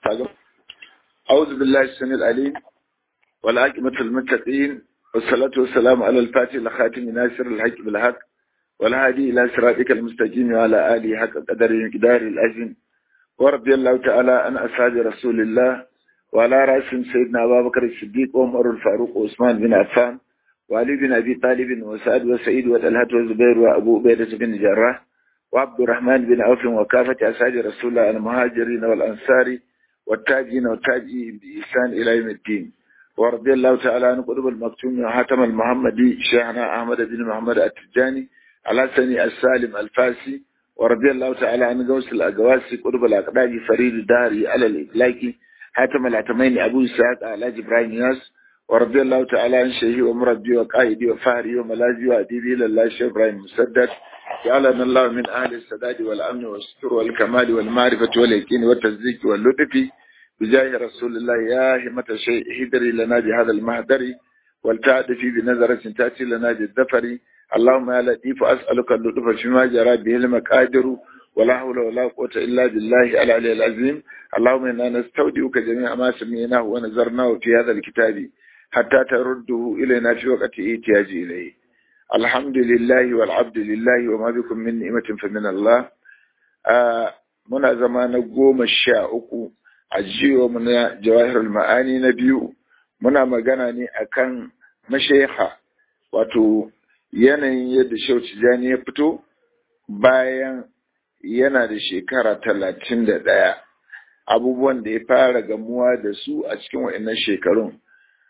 أعوذ بالله السميع العليم والعاقبة المتقين والصلاة والسلام على الفاتح الخاتم ناصر الحق بالحق والهادي إلى صراطك المستقيم وعلى آله حق قدر مقدار الأجن ورضي الله تعالى عن أصحاب رسول الله وعلى رأس سيدنا أبا بكر الصديق وعمر الفاروق وعثمان بن عفان وعلي بن أبي طالب وسعد وسعيد وطلحة وزبير وأبو عبيدة بن جراح وعبد الرحمن بن عوف وكافة أصحاب رسول الله المهاجرين والأنصار والتاجين والتاجين بإحسان إلى يوم الدين ورضي الله تعالى عن قطب المكتوم وحاتم المحمدي شيخنا أحمد بن محمد التجاني على سني السالم الفاسي ورضي الله تعالى عن غوث الأقواسي قطب الأقداج فريد الدهري على الإطلاق حاتم العتمين أبو إسحاق على إبراهيم ياس ورضي الله تعالى عن شيخي ومربي وقائدي وفهري وملاذي وأديبي لله شيخ إبراهيم مسدد جعلنا الله من أهل السداد والأمن والستر والكمال والمعرفة واليقين والتصديق واللطف بجاه رسول الله يا همة شيء هدري لنا بهذا المهدر والتعدفي بنظرة تأتي لنا بالذفر اللهم يا لطيف أسألك اللطف فيما جرى به المقادر ولا حول ولا قوة إلا بالله العلي العظيم اللهم إنا نستودعك جميع ما سمعناه ونظرناه في هذا الكتاب حتى ترده إلينا في وقت احتياج إليه الحمد لله والعبد لله وما بكم من نعمة فمن الله muna zama na goma sha uku a jiwa muna jawahirul ma'ani na biyu muna magana ne akan mashaiha wato yanayin yadda shau tijani ya fito bayan yana da shekara talatin da ɗaya abubuwan da ya fara gamuwa da su a cikin wa'annan shekarun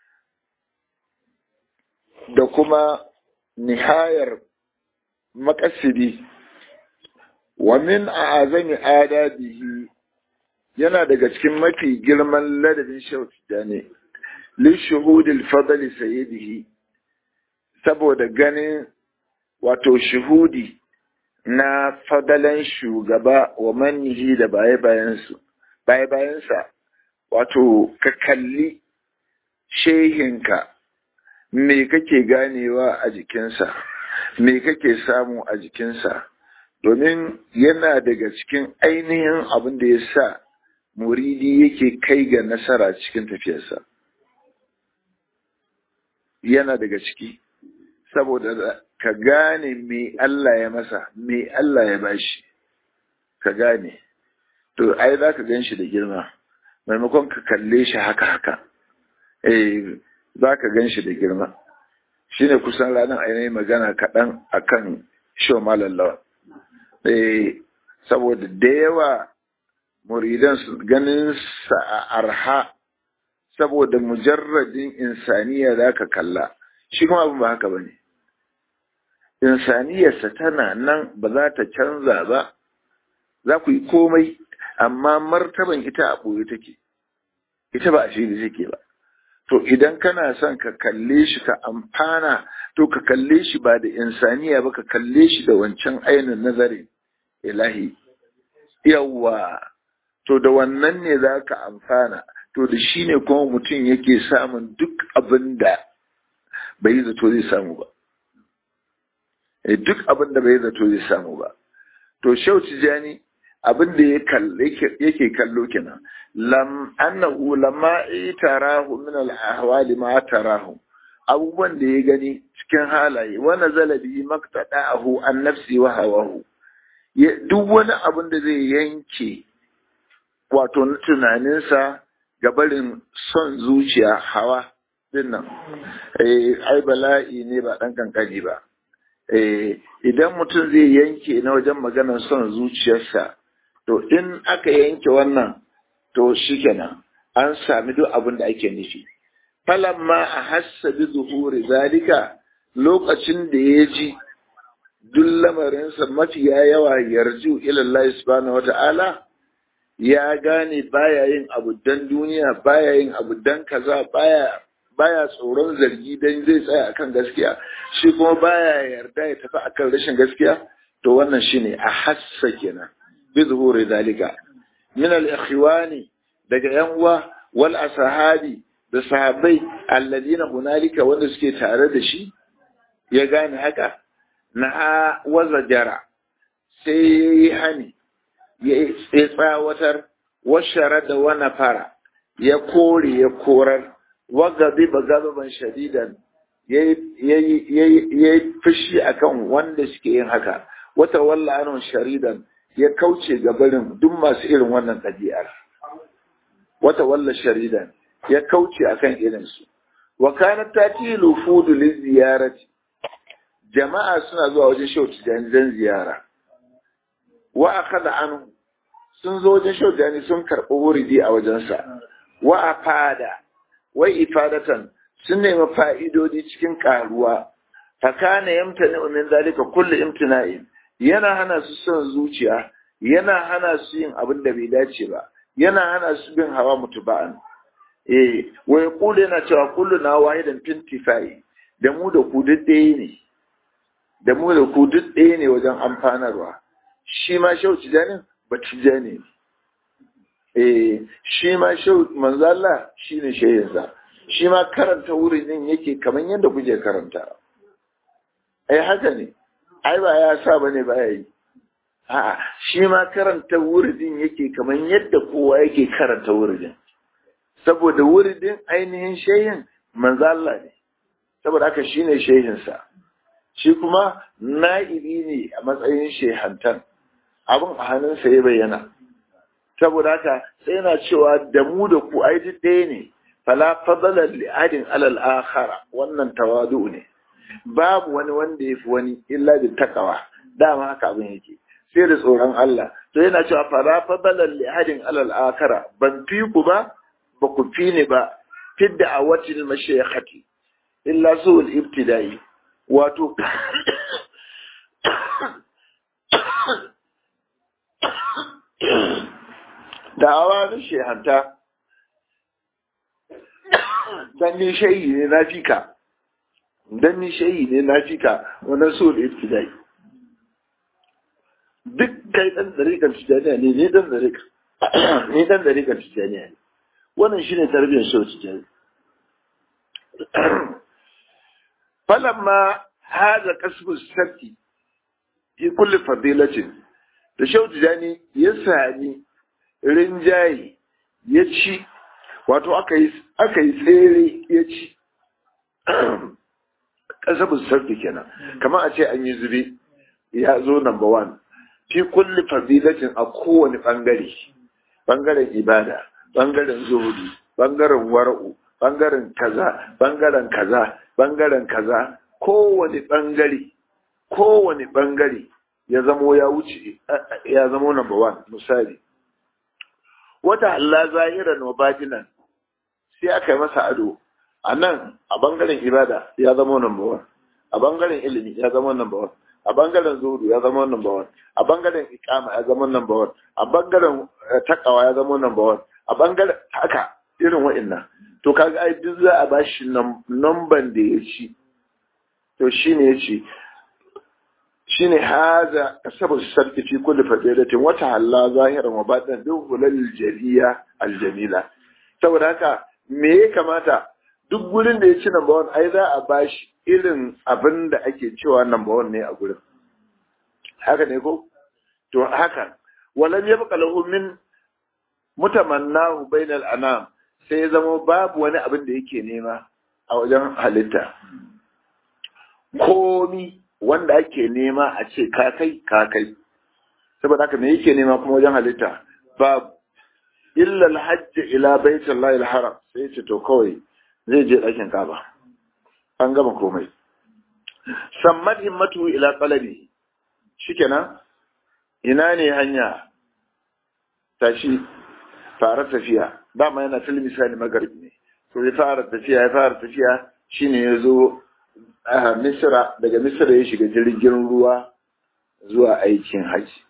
da kuma nihayar makasidi wa min a'azami adabihi yana daga cikin mafi girman ladabin shautida ne li shuhudil fadli sayyidihi saboda ganin wato shuhudi na fadalan shugaba wa manihi da baye bayansu baye bayansa wato ka kalli shehinka me kake ganewa a jikinsa me kake samu a jikinsa domin yana daga cikin ainihin abin da ya sa muridi yake kai ga nasara cikin tafiyarsa yana daga ciki saboda ka gane me Allah ya masa me Allah ya bashi ka gane to ai za ka gan shi da girma maimakon ka kalle shi haka haka eh za ka gan shi da girma shi ne kusan ranar ainihin magana kaɗan a kan sho malallawa saboda da yawa muridan su ganin sa a arha saboda mujarradin insaniya za ka kalla shi kuma abin ba haka ba ne insaniyarsa tana nan ba za ta canza ba za ku yi komai amma martaban ita a ɓoye take ita ba a shiri take ba to idan kana son ka kalle shi ka amfana to ka kalle shi ba da insaniya ba ka kalle shi da wancan ainihin nazarin ilahi yawwa to da wannan ne za ka amfana to da shi ne kuma mutum yake samun duk abin da bai yi zato zai samu ba duk abin da bai yi zato zai samu ba to shau tijani abin da yake kallo kenan lam annahu lamma itarahu min al-ahwali ma tarahu abubuwan da ya gani cikin halaye wa nazala bi maqtada'ahu an nafsi wa hawahu duk wani abin da zai yanke wato na tunaninsa ga barin son zuciya hawa dinnan eh ai bala'i ne ba dan kankani ba eh idan mutum zai yanke na wajen maganar son zuciyarsa to in aka yanke wannan to shikenan an sami duk abin da ake nufi falamma a hassa bi zuhuri zalika lokacin da ya ji duk lamarinsa mafiya yawa yarju ilallahi subhanahu wata'ala ya gane baya yin abu dan duniya baya yin abu dan kaza baya baya tsoron zargi dan zai tsaya akan gaskiya shi kuma baya yarda ya tafi akan rashin gaskiya to wannan shine a hassa kenan بظهور ذلك من الإخوان daga yan uwa wal ashabi da sahabbai alladina hunalika wanda suke tare da shi ya gane haka na waza jara sai yayi hani ya tsawatar washara da wani fara ya kore ya korar wagabi ba gazaban shadidan ya yi fushi akan wanda suke yin haka wata walla anon sharidan ya kauce ga barin duk masu irin wannan ɗabi'ar wata walla sharidan ya kauce akan irinsu wa kanat tatilu fudu li ziyarati jama'a suna zuwa wajen shehu tijani don ziyara wa akhadha anhu sun zo wajen shehu tijani sun karɓi wuridi a wajensa wa afada wai ifadatan sun nemi fa'idodi cikin karuwa fakana yamtani min zalika kullu imtina'in yana hana su son zuciya yana hana su yin abin da bai dace ba yana hana su bin hawa mutuba'an eh wai kullu yana cewa kullu na wahidan fintifai da mu da ku duk ɗaya ne da mu da ku duk ɗaya ne wajen amfanarwa shi ma shau tijanin ba tijani eh shi ma shau manzo Allah shine shehinsa shi ma karanta wurin din yake kamar yadda kuke karanta ai haka ne ai ba ya sa bane ba yayi a'a shi ma karanta wuridin yake kamar yadda kowa yake karanta wuridin saboda wuridin ainihin shehin manzo Allah ne saboda haka shine shehin sa shi kuma na'ibi ne a matsayin shehantan abin a hannunsa ya bayyana saboda haka sai yana cewa da mu da ku ai duk ɗaya ne fala fadala li ahadin alal akhara wannan tawadu ne babu wani wanda ya fi wani illa bi takawa dama haka abin yake sai da tsoron Allah to yana cewa fala fadala li ahadin alal akhara ban fi ku ba ba ku fi ni ba fidda a watil mashayikhati illa su'ul ibtida'i wato da'awa na shehanta dan ni shayi ne na fika dan ni shayi ne na fika wannan so da ibtidai duk kai dan dariƙar tijaniya ne ni dan dariƙa ni dan dariƙar tijaniya ne wannan shine tarbiyyar shi tijani falamma hada kasbu sarki fi kulli fadilatin da shau tijani ya sami rinjaye ya ci wato aka yi tsere ya ci kasabin sarki kenan kamar a ce an yi zube ya zo number one fi kulli fadilatin a kowane bangare bangaren ibada bangaren zuhudi bangaren wara'u bangaren kaza bangaren kaza bangaren kaza kowane bangare kowane bangare ya zamo ya wuce ya zamo number one misali wata Allah zahiran wa batinan sai aka yi masa ado a nan a bangaren ibada ya zama number one a bangaren ilimi ya zama number one a bangaren zuhudu ya zama number one a bangaren ikama ya zama number one a bangaren takawa ya zama number one a bangaren haka irin wa'annan to kaga ai duk za a bashi numban da ya ci to shine ya ce shine haza saboda sarki fi kulli fadilatin wata halla zahiran wa batinan duk hulal jariya aljamila saboda haka me ya kamata duk gurin da ya ci number one ai za a bashi irin abin da ake cewa number one ne a gurin haka ne ko to haka walam yabqa lahu min mutamannahu bainal anam sai ya zama babu wani abin da yake nema a wajen halitta komi wanda ake nema a ce ka kai ka kai saboda haka me yake nema kuma wajen halitta babu illa alhajj ila baitullahi alharam sai ce to kawai zai je ɗakin kaba an gama komai sammat himmatu ila qalabi shikenan ina ne hanya tashi fara tafiya dama yana fil misali magharibi ne to ya fara tafiya ya fara tafiya shine ya zo a misra daga misra ya shiga jirgin ruwa zuwa aikin haji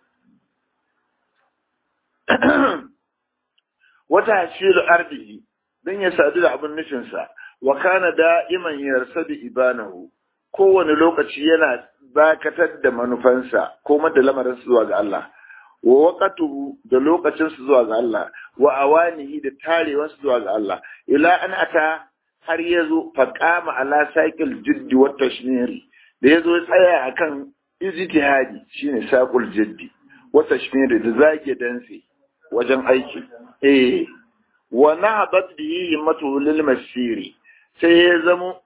wata hashiru ardihi don ya sadu da abin nufinsa wa kana da'iman yarsadu ibanahu kowane lokaci yana dakatar da manufansa ko da lamarinsa zuwa ga Allah wa waqatuhu da lokacinsa zuwa ga Allah wa awanihi da tarewansa zuwa ga Allah ila an ata har yazo faqama ala saqil jiddi wa tashmiri da yazo ya tsaya akan ijtihadi shine saqul jiddi wa tashmiri da zage dantse wajen aiki eh wa nahabat bihi himmatu lil masiri sai ya zamo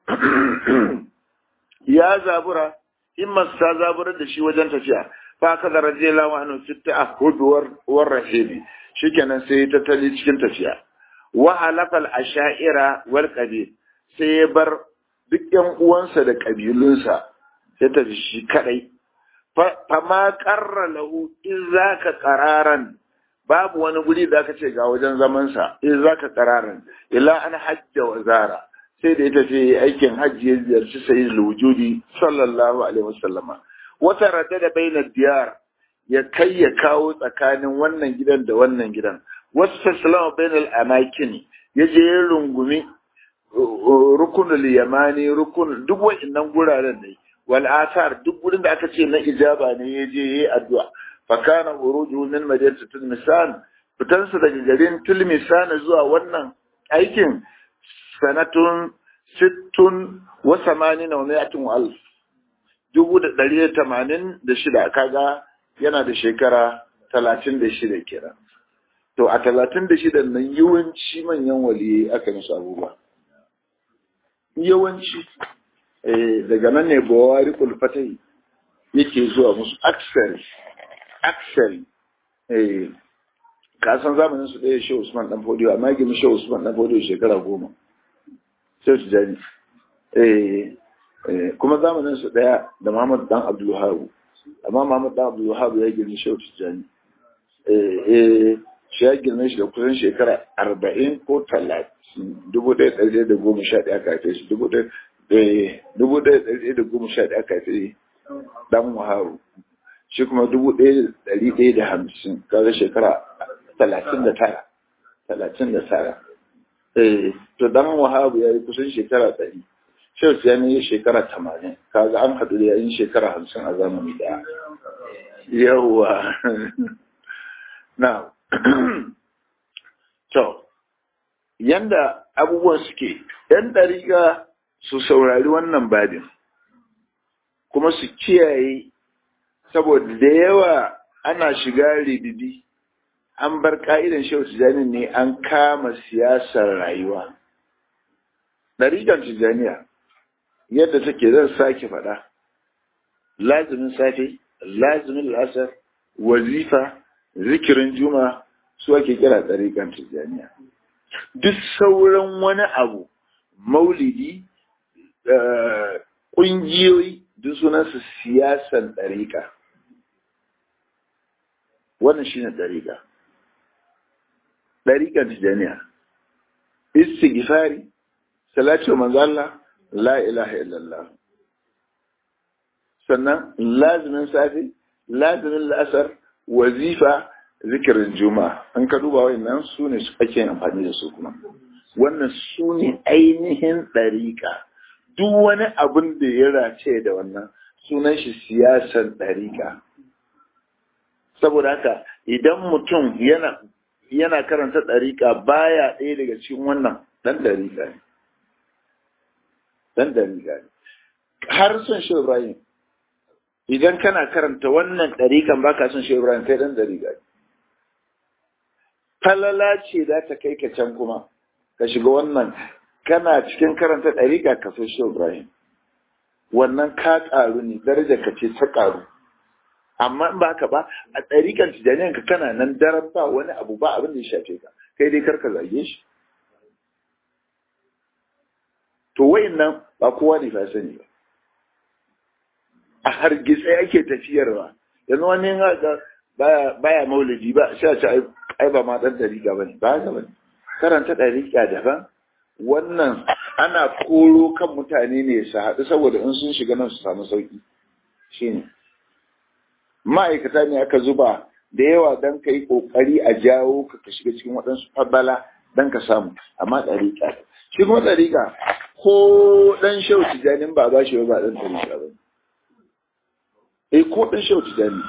ya zabura himmat ta zabura da shi wajen tafiya fa ka da radiyallahu anhu fi ta'ahud war rahibi shikenan sai ta tali cikin tafiya wa halafal asha'ira wal qabil sai ya bar duk yan uwansa da kabilunsa sai ta shi kadai fa ma qarra lahu in zaka qararan babu wani guri da aka ce ga wajen zaman sa in zaka qararan illa an hajja wa zara sai da ya tafi aikin hajji ya ziyarci sayyid wujudi sallallahu alaihi wasallama wata radda da bainar diyar ya kai ya kawo tsakanin wannan gidan da wannan gidan wasu sassalama bainal amakin ya je ya rungumi rukunul yamani rukun duk wa'annan guraren ne wal asar duk gurin da aka ce na ijaba ne ya je yayi addu'a fa kana uruju min madinati tilmisan fitansa daga garin tilmisan zuwa wannan aikin sanatun sittun wa samanina wa mi'atin wa alf dubu da ɗari da tamanin da shida kaga yana da shekara talatin da shida kira to a talatin da shida nan yawanci manyan waliyai aka musu abubuwa yawanci daga nan ne bawari kulfatai yake zuwa musu aksari aksari ka san zamanin su ɗaya shi usman dan fodiyo amma gimi shi usman dan fodiyo shekara goma sai su jani kuma zamanin su ɗaya da muhammad dan abdulhabu amma muhammad dan abdulhabu ya gimi shi tijjani shi ya girme shi da kusan shekara arba'in ko talatin dubu ɗaya ɗari da goma sha ɗaya aka haife shi dubu ɗaya ɗari da goma sha ɗaya aka haife dan muharu shi kuma dubu ɗaya ɗari ɗaya da hamsin kaga shekara talatin da tara talatin da tara to dan wahabu ya yi kusan shekara ɗari shehu ya yi shekara tamanin kaga an haɗu da yayin shekara hamsin a zamani ɗaya yawwa na to yanda abubuwan suke yan ɗariƙa su saurari wannan babin kuma su kiyaye saboda da yawa ana shiga ribibi an bar ka'idan shehu tijjani ne an kama siyasar rayuwa ɗariƙar tijjaniya yadda take zan sake faɗa lazimin safe lazimin lasar wazifa zikirin juma su ake kira ɗariƙar tijjaniya duk sauran wani abu maulidi ƙungiyoyi duk sunansu siyasan ɗariƙa wannan shine ɗariƙa ɗariƙar tijaniya istighfari salati wa manzo Allah la ilaha illallah sannan lazimin safi lazimin la'asar wazifa zikirin juma'a an ka duba wayannan su ne su ake amfani da su kuma wannan su ne ainihin ɗariƙa duk wani abin da ya race da wannan sunan shi siyasar ɗariƙa saboda haka idan mutum yana yana karanta ɗariƙa baya ɗaya daga cikin wannan ɗan ɗariƙa ne ɗan ɗariƙa ne har son shi Ibrahim idan kana karanta wannan ɗariƙan baka son shi Ibrahim kai ɗan ɗariƙa ne falala ce za ta kai ka can kuma ka shiga wannan kana cikin karanta ɗariƙa ka so shi Ibrahim wannan ka ƙaru ne daraja ka ce ta ƙaru amma in ba ka ba a ɗariƙar tijaniyan ka kana nan daren ba wani abu ba abin da ya shafe ka kai dai karka zage shi to wayin nan ba kowa ne fa sani ba a hargitse ake tafiyarwa yanzu wani ga baya baya maulidi ba sai a ce ai ba ma dan dariƙa bane ba haka bane karanta dariƙa daban wannan ana koro kan mutane ne su haɗu saboda in sun shiga nan su samu sauki shine ma'aikata ne aka zuba da yawa don ka yi ƙoƙari a jawo ka ka shiga cikin waɗansu fabala don ka samu amma ɗariƙa shi kuma ɗariƙa ko ɗan shau tijanin ba ba shi ba ɗan ɗariƙa ba eh ko ɗan shau tijani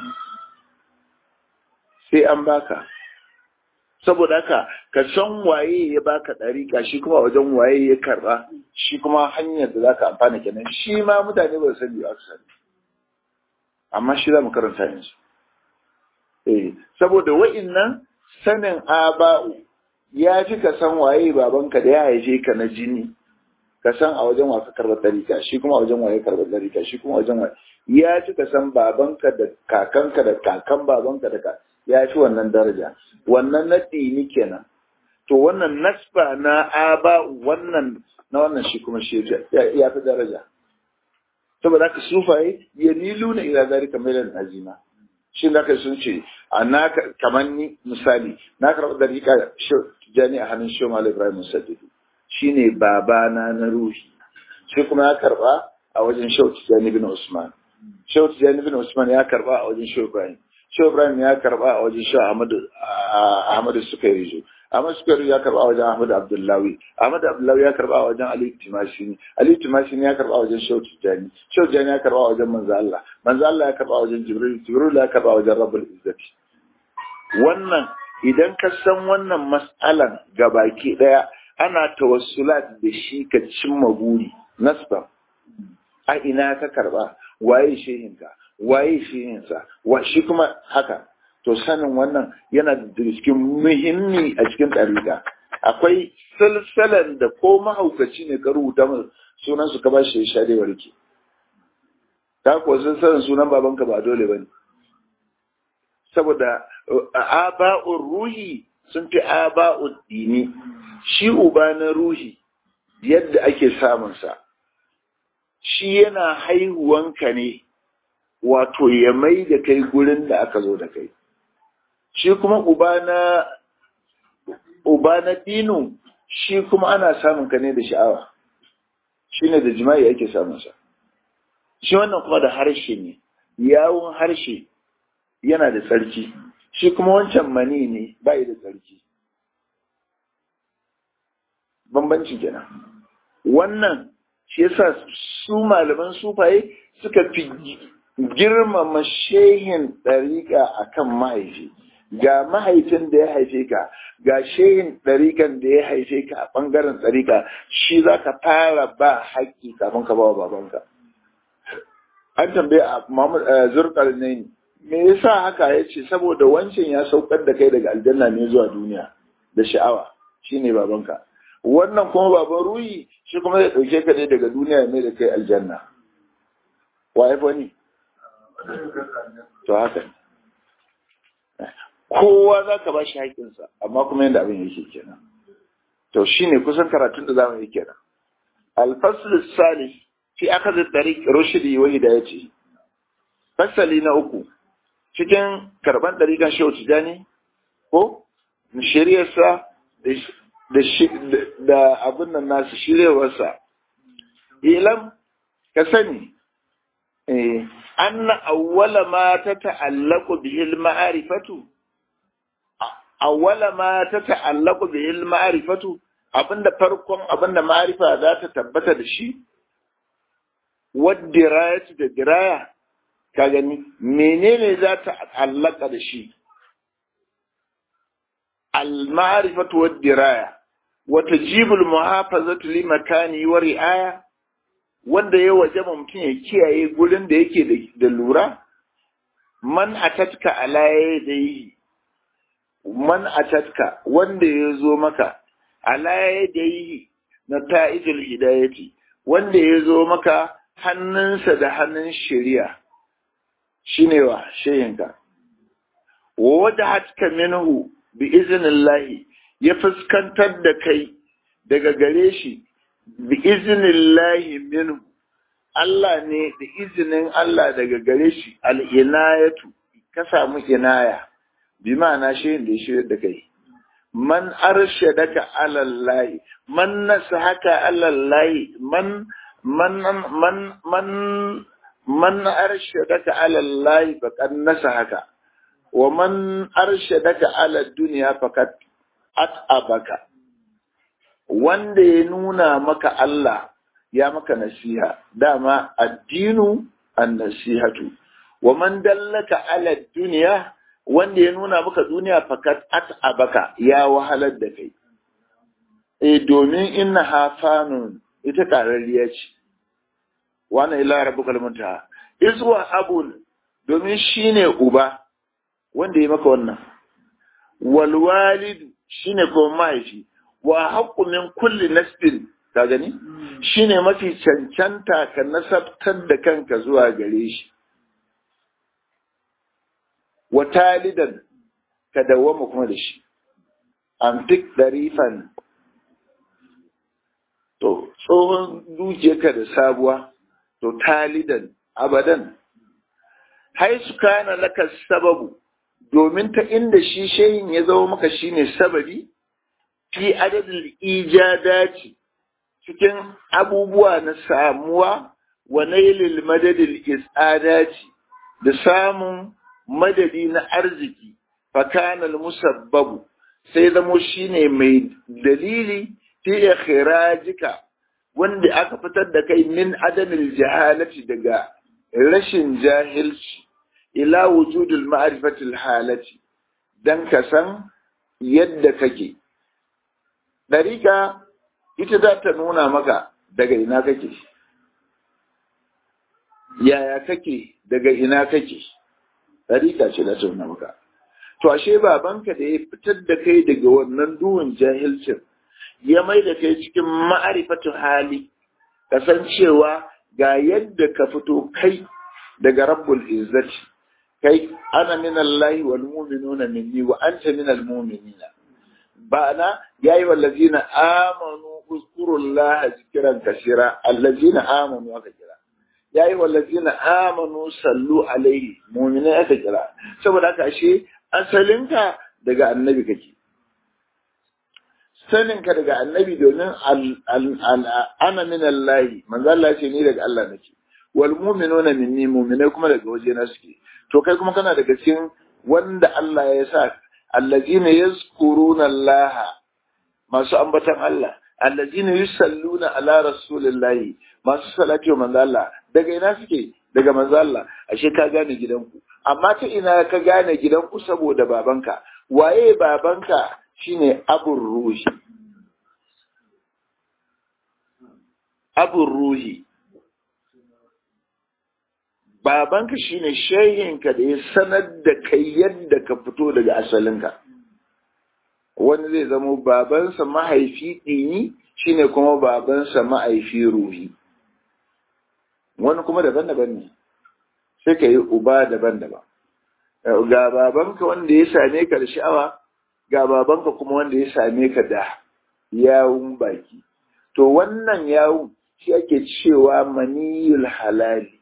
sai an baka saboda haka ka san waye ya baka ɗariƙa shi kuma wajen waye ya karɓa shi kuma hanyar da za ka amfana kenan shi ma mutane ba su sani ba su sani amma shi za mu karanta yanzu eh saboda wa'innan sanin aba'u ya fi ka san waye babanka da ya haife ka na jini ka san a wajen wa ka karɓar ɗarika shi kuma a wajen waye karɓar ɗarika shi kuma a wajen waye ya fi ka san babanka da kakanka da kakan babanka da ka ya fi wannan daraja wannan na ɗini kenan to wannan nasba na aba wannan na wannan shi kuma shi ya fi daraja saboda haka sufaye ya nilu na ila zalika mailan azima shi da ka sun ce a na kamar ni misali na karɓi dariƙa jani a hannun shi Malam Ibrahim Sadidu shine babana na ruhi shi kuma ya karɓa a wajen Shehu Tijjani bin Usman Shehu Tijjani bin Usman ya karɓa a wajen Shehu Ibrahim Shehu Ibrahim ya karɓa a wajen Shehu Ahmadu Ahmadu Sukairijo Ahmad Sukairijo ya karɓa a wajen Ahmadu Abdullahi Ahmadu Abdullahi ya karɓa a wajen Ali Timashini Ali Timashini ya karɓa a wajen Shehu Tijjani Shehu Tijjani ya karɓa a wajen Manzo Allah Manzo Allah ya karɓa a wajen Jibril Jibril ya karɓa a wajen Rabbul Izzati wannan idan ka san wannan mas'alan gabaki daya ana tawassulat da shi ka cimma buri nasba a ina ka karba waye shehinka waye shehinsa wa shi kuma haka to sanin wannan yana da cikin muhimmi a cikin ɗariƙa akwai salsalan da ko mahaukaci ne ka rubuta sunan su ka ba shi sharewar ki ka ko salsalan sunan babanka ba dole bane saboda aba'ur ruhi sun fi aba'ud dini shi uba na ruhi yadda ake samunsa shi yana haihuwanka ne wato ya mai da kai gurin da aka zo da kai shi kuma uba na uba na dinu shi kuma ana samun ka ne da sha'awa shi ne da jima'i ake samunsa shi wannan kuma da harshe ne yawon harshe yana da tsarki shi kuma wancan mani ne ba da tsarki bambanci kenan wannan shi yasa su malaman sufaye suka fi girmama shehin ɗariƙa akan mahaifi ga mahaifin da ya haife ka ga shehin ɗariƙan da ya haife ka a ɓangaren ɗariƙa shi za ka fara ba haƙƙi kafin ka ba wa babanka an tambaye a zurkar ne me yasa haka ya ce saboda wancan ya saukar da kai daga aljanna ne zuwa duniya da sha'awa shine babanka wannan kuma baban ruhi shi kuma zai ɗauke ka ne daga duniya mai da kai aljanna wa ya wani to haka ne kowa za ka ba shi haƙinsa amma kuma yadda abin yake kenan to shine kusan karatun da zamu yi kenan alfasl salih fi akhadh tariq rushdi wa hidayati fasali na uku cikin karban ɗarikan shehu tijani ko shari'arsa da abin nan nasu shirewarsa ilam ka sani anna awwala ma ta ta'allaku bihil ma'arifatu awwala ma ta ta'allaku bihil ma'arifatu abinda farkon abinda ma'arifa za ta tabbata da shi wadda da diraya ka gani menene za ta allaka da shi al-ma'rifatu wad-diraya wa tajibul muhafazatu li makani wa ri'aya wanda ya wajaba mutum ya kiyaye gurin da yake da lura man atatka ala yadayhi man atatka wanda ya zo maka ala yadayhi na ta'ijul hidayati wanda ya zo maka hannunsa da hannun shari'a shine wa shayinka wa wadahatka minhu bi iznillahi ya fuskantar da kai daga gare shi bi iznillahi minhu Allah ne da izinin Allah daga gare shi al-inayatu ka samu inaya bi ma'ana shayin da ya shirya da kai man arshadaka ala Allah man nasahaka ala Allah man man man man man arshadaka ala Allah faqad nasahaka wa man arshadaka ala dunya faqad at'abaka wanda ya nuna maka Allah ya maka nasiha dama addinu an-nasihatu wa man dallaka ala dunya wanda ya nuna maka duniya faqad at'abaka ya wahalar da kai eh domin inna hafanun ita karariya ce wannan ila rabbukal muntaha iswa abun domin shine uba wanda ya maka wannan wal walidu shine kuma mahaifi wa haqqu min kulli nasbin ka gani shine mafi cancanta ka nasabtar da kanka zuwa gare shi wa talidan ka dawwama kuma da shi amtik darifan to tsohon dukiyarka da sabuwa to talidan abadan haisu kana laka sababu domin ta inda shi shayin ya zama maka shine sababi fi adadin ijadati cikin abubuwa na samuwa wa nailil madadil isadati da samun madadi na arziki fakanal musabbabu sai zamo shine mai dalili fi ikhrajika wanda aka fitar da kai min adamil jahalati daga rashin jahilci ila wujudul ma'rifatil halati dan ka san yadda kake dariƙa ita za ta nuna maka daga ina kake yaya kake daga ina kake dariƙa ce za ta nuna maka to ashe babanka da ya fitar da kai daga wannan duhun jahilcin ya mai da kai cikin ma'arifatu hali kasancewa ga yadda ka fito kai daga rabbul izzati kai ana min Allah wal mu'minuna minni wa anta min al mu'minina ba'ana yayi wallazina amanu uzkurullaha zikran kaseera allazina amanu aka kira yayi wallazina amanu sallu alaihi mu'minai aka kira saboda haka ashe asalinka daga annabi kake saninka daga annabi domin ana min Allah manzo Allah ce ni daga Allah nake wal mu'minuna minni mu'minai kuma daga waje na suke to kai kuma kana daga cikin wanda Allah ya sa allazina yazkuruna Allah masu ambatan Allah allazina yusalluna ala rasulillahi masu salati wa manzo Allah daga ina suke daga manzo Allah ashe ka gane gidanku amma ta ina ka gane gidanku saboda babanka waye babanka shine abun ruhi abun ruhi babanka shine shehinka da ya sanar da kai yadda ka fito daga asalinka wani zai zamo babansa mahaifi ɗini shine kuma babansa mahaifi ruhi wani kuma daban-daban ne sai ka yi uba daban-daban ga babanka wanda ya same ka da sha'awa ga babanka kuma wanda ya same ka da yawun baki to wannan yawun shi ake cewa maniyul halali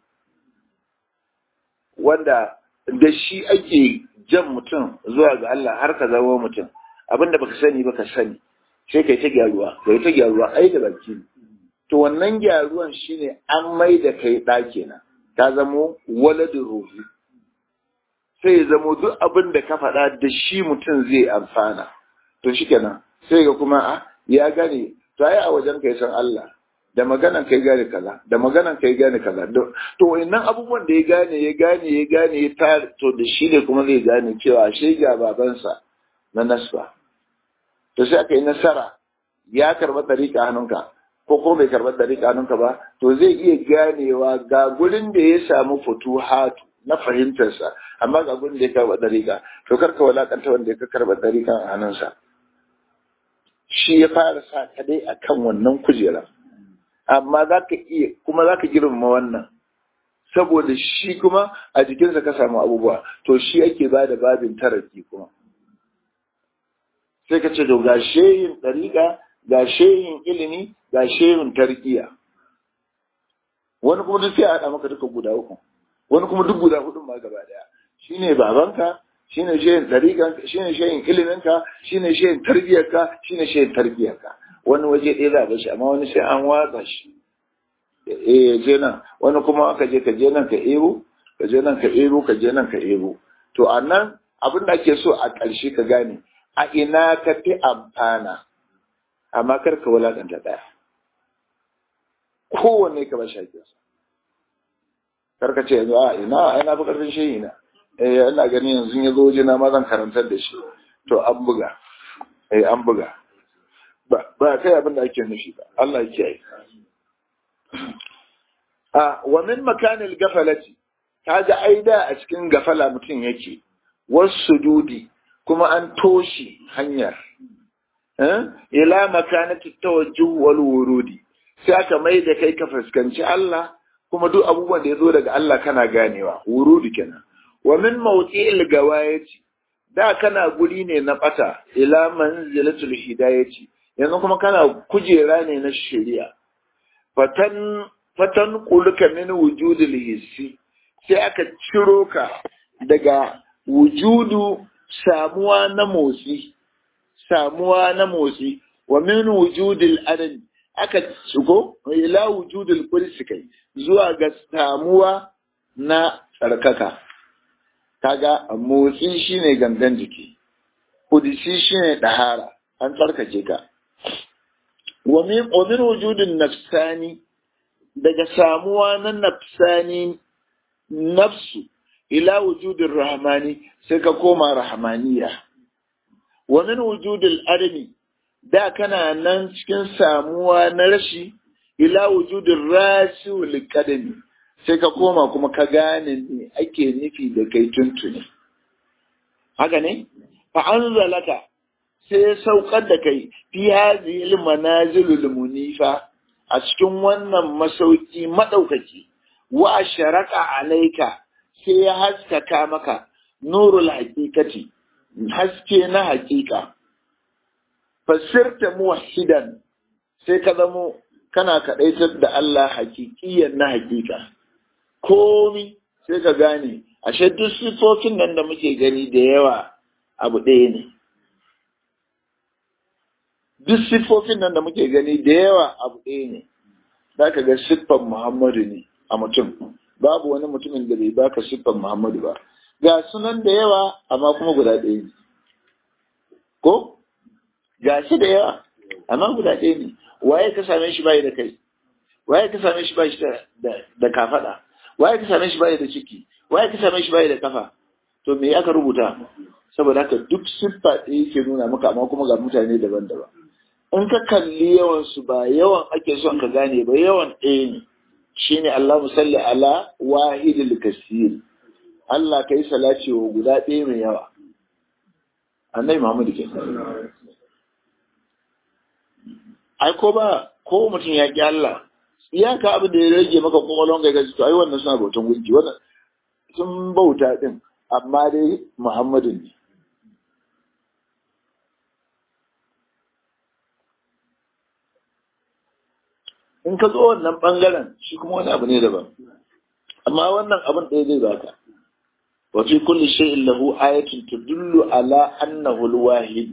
wanda da shi ake jan mutum zuwa ga Allah har ka zama mutum abinda baka sani baka sani sai kai ta gyaruwa kai ta gyaruwa ai da baki to wannan gyaruwan shine an mai da kai ɗa kenan ka zamo waladin ruhi sai ya zamo duk abin da ka faɗa da shi mutum zai amfana to shikenan sai ga kuma a ya gane to ai a wajen kai san Allah da maganan kai gane kaza da maganan kai gane kaza to wayannan abubuwan da ya gane ya gane ya gane ya ta to da shi ne kuma zai gane cewa shi ga babansa na nasba to sai aka yi nasara ya karɓa dariƙa hannunka ko ko bai karɓar dariƙa hannunka ba to zai iya ganewa ga gurin da ya samu futuhatu na fahimtarsa amma ga gurin da ya karɓa dariƙa to karka walakanta wanda ya karɓa dariƙa a hannunsa shi ya fara sa ka dai akan wannan kujera amma za ka iya kuma za ka girmama wannan saboda shi kuma a jikinsa ka samu abubuwa to shi ake ba da babin taraki kuma sai ka ce to ga shehin ɗariƙa ga shehin ilimi ga shehin tarkiya wani kuma duk sai a haɗa maka duka guda uku wani kuma duk guda hudun ma gaba daya shine babanka shine shehin ɗariƙanka shine shehin iliminka shine shehin tarbiyarka shine shehin tarbiyarka wani waje ɗaya za a bashi amma wani sai an watsa shi eh ya je nan wani kuma ka je ka je nan ka ebo ka je nan ka ebo ka je nan ka ebo to a nan abin da ake so a ƙarshe ka gane a ina ka fi amfana amma kar ka wulaƙanta ɗaya kowanne ka ba shi hakinsa kar ka ce yanzu a ina ina fi ƙarfin shehi na eh ina gani yanzu ya zo waje na ma zan karantar da shi to an buga eh an buga ba ba kai abin da ake nufi ba Allah ya kiyaye a wa min makanil gafalati kaga aida a cikin gafala mutum yake wasu dudi kuma an toshe hanyar ila makanati tawajjuh wal wurudi sai aka mai da kai ka fuskanci Allah kuma duk abubuwan da ya zo daga Allah kana ganewa wurudi kenan wa min mawqi'il gawayati da kana guri ne na bata ila manzilatul hidayati yanzu kuma kana kujera ne na shari'a fatan fatan quluka min wujudil hissi sai aka ciro ka daga wujudu samuwa na motsi samuwa na motsi wa min wujudil adad aka shigo ila wujudil kursi kai zuwa ga samuwa na tsarkaka kaga motsi shine gangan jiki kudisi shine dahara an tsarkake ka wa min wujudin nafsani daga samuwa na nafsani nafsu ila wujudin rahmani sai ka koma rahmaniya wa min wujudil adami da kana nan cikin samuwa na rashi ila wujudin rashi wal kadami sai ka koma kuma ka gane ne ake nufi da kai tuntuni haka ne fa anzalaka sai ya saukar da kai fi hadhihi manazilul munifa a cikin wannan masauki madaukaki wa sharaka alaika sai ya haskaka maka nurul haqiqati haske na haqiqa fasirta muwahhidan sai ka zamo kana kadaitar da Allah hakikiyan na haqiqa komi sai ka gane ashe duk sifofin nan da muke gani da yawa abu ɗaya ne duk siffofin nan da muke gani da yawa abu ɗaya ne za ka ga siffan muhammadu ne a mutum babu wani mutumin da bai baka siffan muhammadu ba ga sunan da yawa amma kuma guda ɗaya ne ko ga shi da yawa amma guda ɗaya ne waye ka same shi bai da kai waye ka same shi bai da kafaɗa waye ka same shi bai da ciki waye ka same shi bai da kafa to me aka rubuta saboda haka duk siffa ɗaya yake nuna maka amma kuma ga mutane daban-daban in ka kalli yawan su ba yawan ake son ka gane ba yawan ɗaya ne shine Allah musalli ala wahidil kasir Allah kai salati wa guda ɗaya mai yawa annabi Muhammad ke ai ko ba ko mutum ya ki Allah iyaka abin da ya rage maka kwakwalwan ga gaji to ai wannan suna bautan gunki wannan sun bauta din amma dai Muhammadin ne in ka zo wannan bangaren shi kuma wani abu ne daban amma wannan abin ɗaya zai baka wa fi kulli shay'in lahu ayatun tudullu ala annahu al-wahid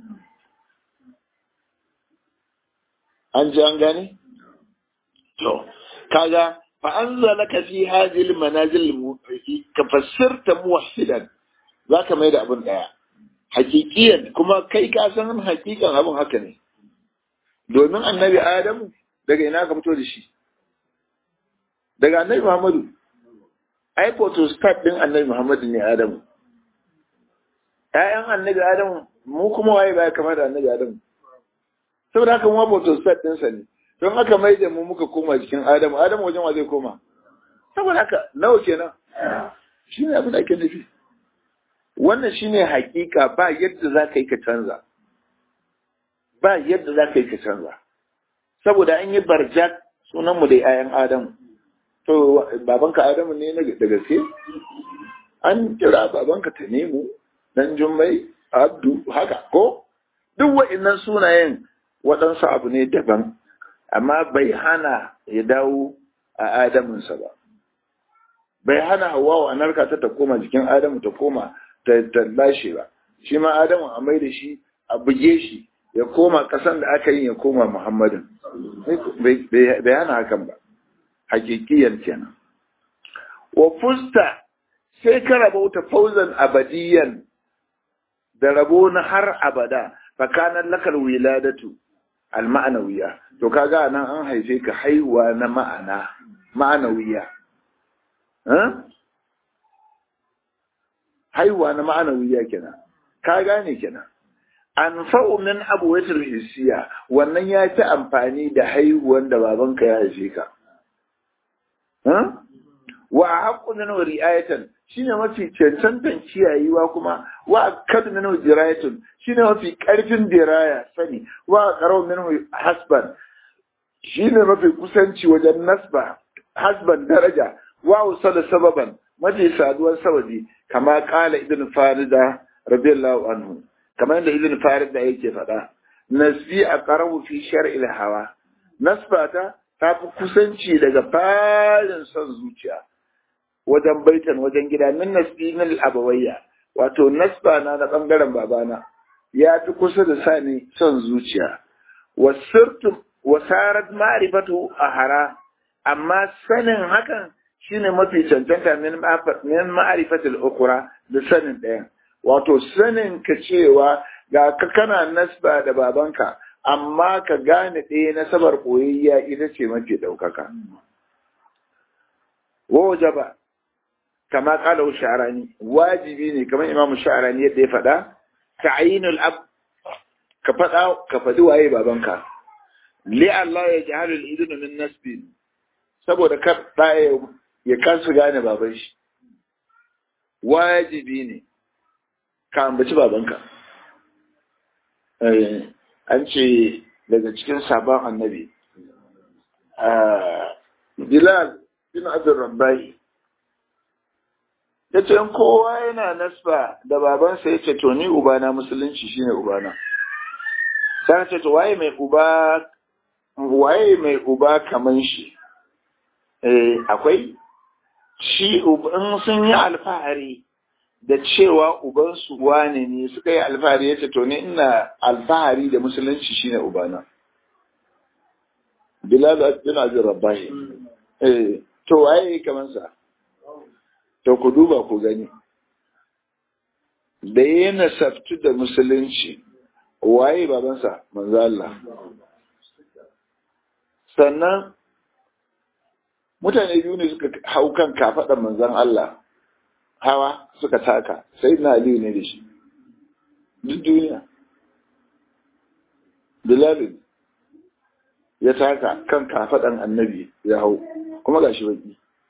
an ji an gane to kaga fa anzalaka fi hadhihi al-manazil ka fassirta muwahhidan zaka mai da abin daya hakikiyan kuma kai ka san hakikan abin haka ne domin annabi adamu daga ina ka fito da shi daga annabi muhammadu ai photostat din annabi muhammadu ne adamu ƴaƴan annabi adamu mu kuma waye baya kama da annabi adamu saboda haka mu photostat ɗinsa ne don haka mai da mu muka koma jikin adamu adamu wajen wa zai koma saboda haka nawa kenan shi ne abin da ake nufi wannan shine hakika ba yadda za ka yi ka canza ba yadda za ka yi ka canza saboda an yi barjak sunanmu da 'ya'yan adamu to babanka adamu ne da gaske an kira babanka ta nemo dan jummai abdu haka ko duk wa'innan sunayen waɗansu abu ne daban amma bai hana ya dawo a adamunsa ba bai hana hawa wa narka ta ta koma jikin adamu ta koma ta lashe ba shi ma adamu a mai da shi a buge shi ya koma ƙasan da aka yi ya koma muhammadin bai hana hakan ba hakikiyar kenan wa fusta sai ka rabauta fauzan abadiyan da rabo na har abada fakanan lakal wiladatu alma'anawiya to kaga nan an haife ka haihuwa na ma'ana ma'anawiya haihuwa na ma'anawiya kenan ka gane kenan an fa'u min abuwatul hissiya wannan ya ci amfani da haihuwan da babanka ya haife ka wa haqqu min ri'ayatan shine mafi cancantan kiyayewa kuma wa kad minhu dirayatun shine mafi karfin diraya sani wa qarau minhu hasban shine mafi kusanci wajen nasba hasban daraja wa usala sababan mafi saduwar sababi kama kala ibn farida radiyallahu anhu kamar yadda ibn farida yake faɗa nasbi a qarabu fi shar'il hawa nasbata ta fi kusanci daga farin son zuciya wajen baitan wajen gida min nasbi min abawayya wato nasba na na bangaren babana ya fi kusa da sani son zuciya wasirtu wasarat ma'rifatu ahara amma sanin hakan shine mafi cancanta min min ma'rifatil ukra da sanin ɗayan wato sanin ka cewa ga ka kana nasba da babanka amma ka gane ɗaya nasabar koyayya ita ce mafi ɗaukaka wajaba kama kala sha'arani wajibi ne kamar imamu sha'arani yadda ya faɗa ta'yinul ab ka faɗa ka faɗi waye babanka li Allah ya jahalu al-idun min nasbi saboda kar ɗaya ya kansu gane baban shi wajibi ne ka ambaci babanka an ce daga cikin sabon annabi Bilal bin Abdul Rabbai ya ce kowa yana nasba da babansa ya ce to ni ubana musulunci shine ubana sai ce to waye mai uba waye mai uba kaman shi eh akwai shi in sun yi alfahari da cewa ubansu wane ne suka yi alfahari ya ce to ni ina alfahari da musulunci shine ubana Bilal bin Abdul Rabbai eh to waye kaman sa to ku duba ku gani da ya nasabtu da musulunci waye babansa manzo Allah sannan mutane biyu ne suka hau kan kafaɗan manzon Allah hawa suka taka sai na aliyu ne da shi duk duniya Bilalin ya taka kan kafaɗan annabi ya hau kuma gashi baki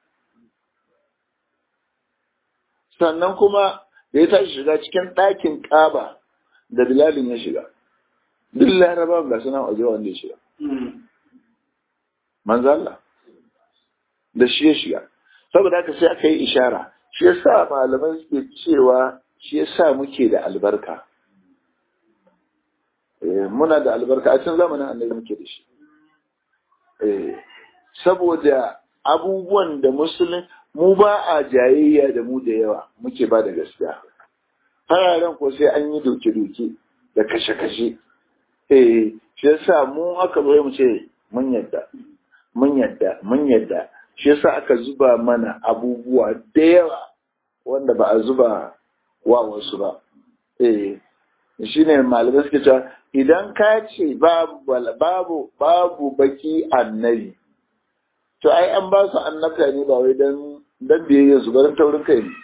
sannan kuma da ya tashi shiga cikin ɗakin ƙaba da bilalin ya shiga duk laraba ga suna waje wanda ya shiga manzo Allah da shi ya shiga saboda haka sai aka yi ishara shi ya sa malaman suke cewa shi ya sa muke da albarka muna da albarka a cikin zamanin annabi muke da shi saboda abubuwan da musulun mu ba a jayayya da mu da yawa muke ba da gaskiya fararen ko sai an yi doke-doke da kashe-kashe eh shi yasa mu aka zo mu ce mun yadda mun yadda mun yadda shi yasa aka zuba mana abubuwa da yawa wanda ba a zuba wa wasu ba eh shine malamai suke cewa idan ka ce babu babu babu baki annabi to ai an ba su annabta ne ba wai dan dan biyayya su barin taurin kai ne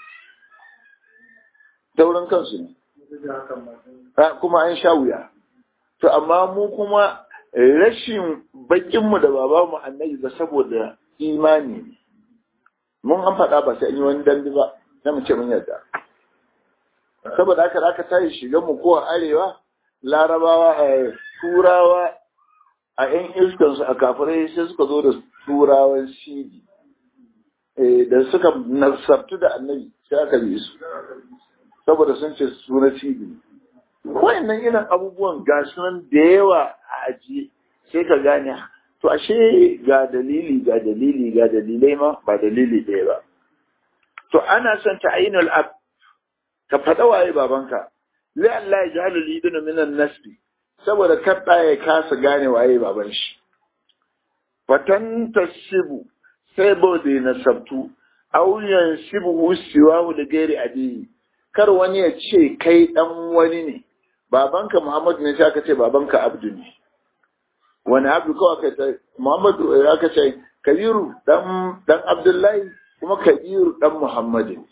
taurin kansu ne kuma an sha wuya to amma mu kuma rashin bakinmu da babanmu annabi ba saboda imani ne mun an faɗa ba sai an yi wani dambe ba na mu ce mun yarda saboda haka aka tashi shiga mu ko a arewa larabawa a turawa a yan iskansu a kafirai sai suka zo da turawan sidi da suka nasabtu da annabi sai aka bi su saboda sun ce suna sidi wayannan irin abubuwan ga sunan da yawa a ajiye sai ka gane to ashe ga dalili ga dalili ga dalilai ma ba dalili ɗaya ba to ana son ta ainul ab ka faɗa waye babanka lai Allah ya jahalu lidunu minan nasbi saboda kaɗa ya kasa gane waye baban shi fatan tasibu sai bode na sabtu auyan sibu siwahu da gairi abiyi kar wani ya ce kai dan wani ne babanka Muhammadu ne sai aka ce babanka Abdu ne wani Abdu kawai aka ce Muhammadu aka ce Kabiru dan dan Abdullahi kuma Kabiru dan Muhammadu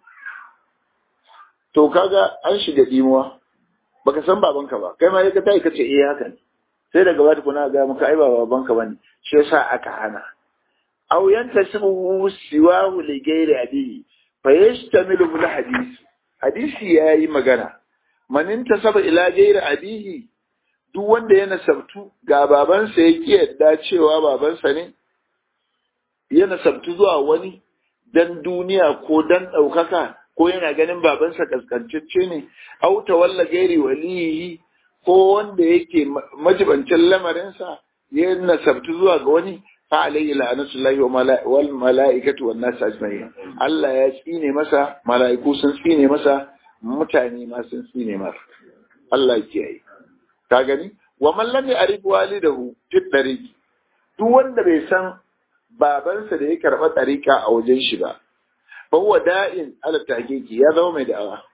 to kaga an shiga dimuwa baka san babanka ba kai ma ka tayi kace eh haka ne sai daga bata kuna ga maka ai ba babanka bane shi yasa aka hana aw yantasibu siwahu li ghairi abihi fa yashtamilu bil hadisi hadisi yayi magana manin tasaba ila gairi abihi duk wanda ya nasabtu ga babansa ya ki yadda cewa babansa ne ya nasabtu zuwa wani dan duniya ko dan ɗaukaka ko yana ganin babansa kaskantacce ne au tawalla gairi waliyi ko wanda yake majibancin lamarinsa ya nasabtu zuwa ga wani fa alayhi la'natullahi wal mala'ikatu wan nas ajma'in Allah ya tsine masa mala'iku sun tsine masa mutane ma sun tsine masa Allah ya kiyaye ka gani wa man lam ya'rif walidahu fi tariqi duk wanda bai san babansa da ya karba tariqa a wajen shi ba fa huwa da'in ala tahqiqi ya zama mai da'awa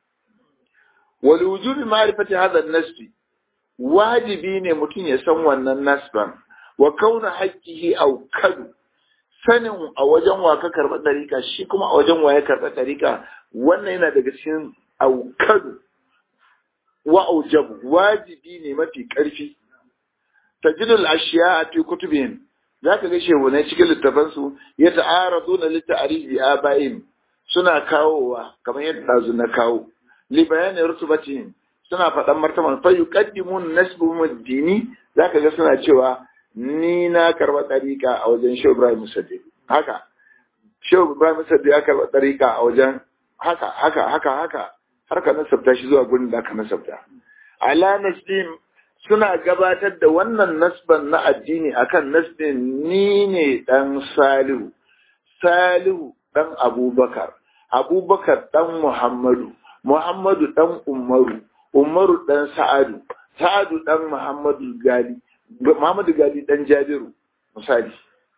wal wujubi ma'rifati hadha an-nasb wajibi ne mutum ya san wannan nasban wa kauna haqqihi aw kadu sanin a wajen wa ka karba tariqa shi kuma a wajen wa ya karba tariqa wannan yana daga cikin aukadu wa aujabu wajibi ne mafi ƙarfi tajidul ashiya a fi kutubihim za ka ga shehu na cikin littafansu ya ta'aradu na litta'ari bi abayin suna kawowa kamar yadda ɗazu na kawo li bayani rutubatihim suna faɗan martaban fa yuqaddimun nasbuhum dini za ka ga suna cewa ni na karɓa ɗariƙa a wajen shehu ibrahim musaddi haka shehu ibrahim musaddi ya karɓa ɗariƙa a wajen haka haka haka haka har ka nasabta shi zuwa gurin da aka nasabta ala nasbin suna gabatar da wannan nasban na addini akan nasbin ni ne dan salihu salihu dan abubakar abubakar dan muhammadu muhammadu dan umaru umaru dan sa'adu sa'adu dan muhammadu gali muhammadu gali dan jabiru misali